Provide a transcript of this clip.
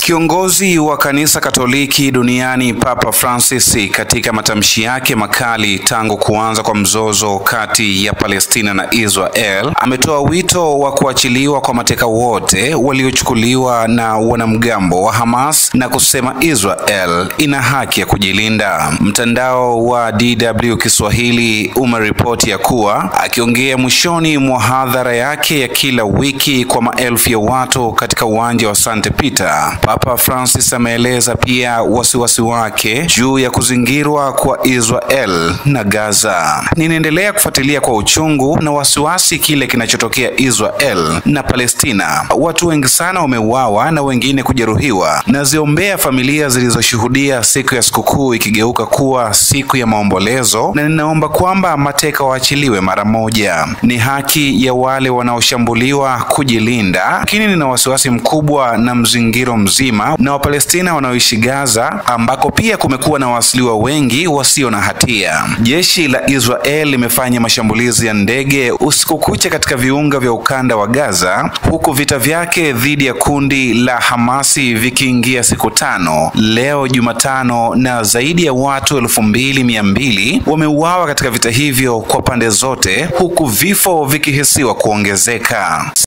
Kiongozi wa kanisa Katoliki duniani Papa Francis katika matamshi yake makali tangu kuanza kwa mzozo kati ya Palestina na Israel ametoa wito wa kuachiliwa kwa mateka wote waliochukuliwa na wanamgambo wa Hamas na kusema Israel ina haki ya kujilinda. Mtandao wa DW Kiswahili umeripoti ya kuwa akiongea mwishoni mwa hadhara yake ya kila wiki kwa maelfu ya watu katika uwanja wa St. Peter, Papa Francis ameeleza pia wasiwasi wake juu ya kuzingirwa kwa Israel na Gaza. Ninaendelea kufuatilia kwa uchungu na wasiwasi kile kinachotokea Israel na Palestina. Watu wengi sana wameuawa na wengine kujeruhiwa. Naziombea familia zilizoshuhudia siku ya sikukuu ikigeuka kuwa siku ya maombolezo, na ninaomba kwamba mateka waachiliwe mara moja. Ni haki ya wale wanaoshambuliwa kujilinda, lakini nina wasiwasi mkubwa na mzingiro mzima na Wapalestina wanaoishi Gaza, ambako pia kumekuwa na waasiliwa wengi wasio na hatia. Jeshi la Israel limefanya mashambulizi ya ndege usiku kucha katika viunga vya ukanda wa Gaza, huku vita vyake dhidi ya kundi la Hamasi vikiingia siku tano leo Jumatano, na zaidi ya watu elfu mbili mia mbili wameuawa katika vita hivyo kwa pande zote, huku vifo vikihisiwa kuongezeka.